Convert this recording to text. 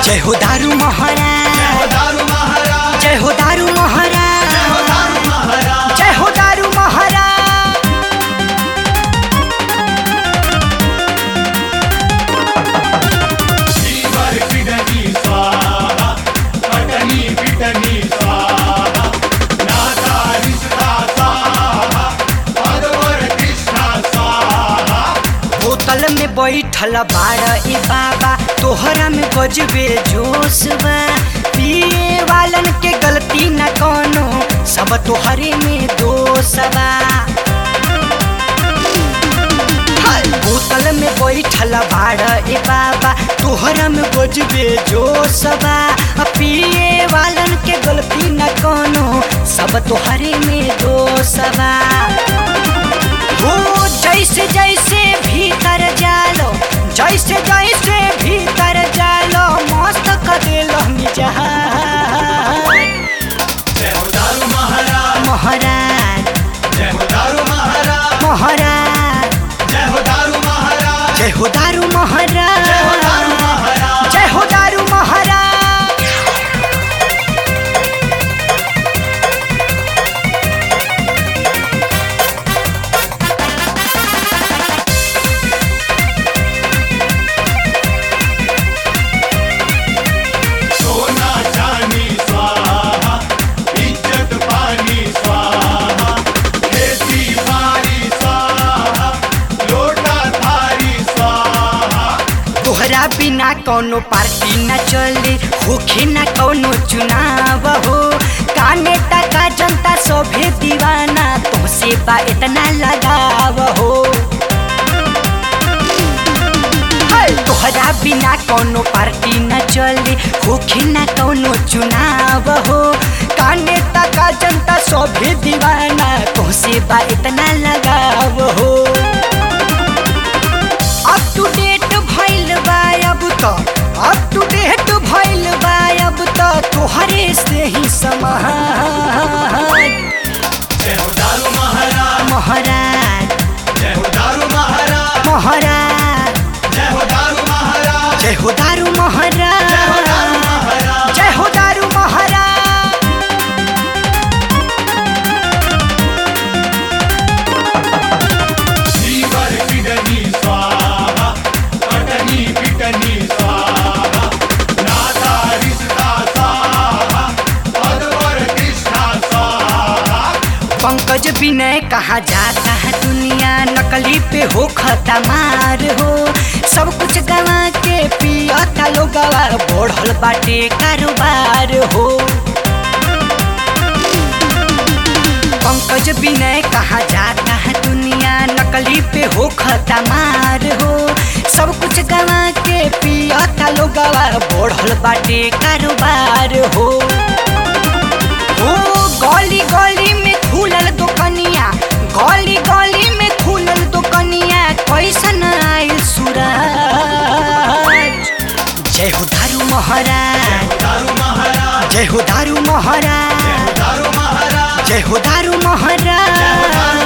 जय हो दारू महाराज दारू महाराज जय हो दारू महाराज दारू महाराज जय हो दारू महाराज जीवर पिटनी स्वाहा पटनी पिटनी स्वाहा नाता रिश्ता स्वाहा पदवर कृष्णा स्वाहा बोतल में बैठल बाड़ ए बाबा तोहरा में गजबे जोश बा पिए वालन के गलती न कोनो सब तोहरे में दोष बा हाय, बोतल में बैठल बाड़ ए बाबा तोहरा में गजबे जोश बा आ पिए वालन के गलती न कोनो सब तोहरे में दोष बा हो जैसे जैसे भीतर जालो जैसे जैसे भीतर जालो मस्त कदेलो जहाज जय हो दारू महाराज महाराज जय हो दारू महाराज महाराज जय हो दारू महाराज जय हो दारू महाराज जय हो दारू महाराज जय हो दारू महाराज सोना चांदी स्वाहा इज्जत पानी स्वाहा खेती बारी स्वाहा लोटा थारी स्वाहा तोहरा बिना कौनो पार्टी न चले होखे न कौनो चुनाव हो काने टका जनता सभे दीवाना तुमसे बा इतना लगाव हो हाय, तोहरा बिना कौनो पार्टी न चले होखे न कौनो चुनाव हो काने टका जनता सभे दीवाना तुमसे बा इतना लगाव हो अप टू डेट भइल बा अब त अप टू डेट भइल बा अब त तोहरे से ही समाज जय हो दारू महाराज महाराज जय हो दारू महाराज महाराज जय हो दारू महाराज जय हो दारू जय हो दारू महाराज महाराज जय हो दारू महाराज जीवर पिटनी स्वाहा पटनी पिटनी स्वाहा नाता रिश्ता स्वाहा पदवर कृष्णा स्वाहा पंकज विनय कहा जाता है दुनिया नकली पे हो खतमार हो सब कुछ गवा के पियता लोग बढ़ल बाटे कारोबार हो पंकज विनय कहा जाता है दुनिया नकली पे हो खतमार हो सब कुछ गवा के पियता लोग बढ़ल बाटे कारोबार हो ओ गली गली में खुलल दुकनिया गली गली में खुलल दुकनिया कैसन आयल सूरज जय हो दारू महाराज दारू महाराज जय हो दारू महाराज दारू महाराज जय हो दारू महाराज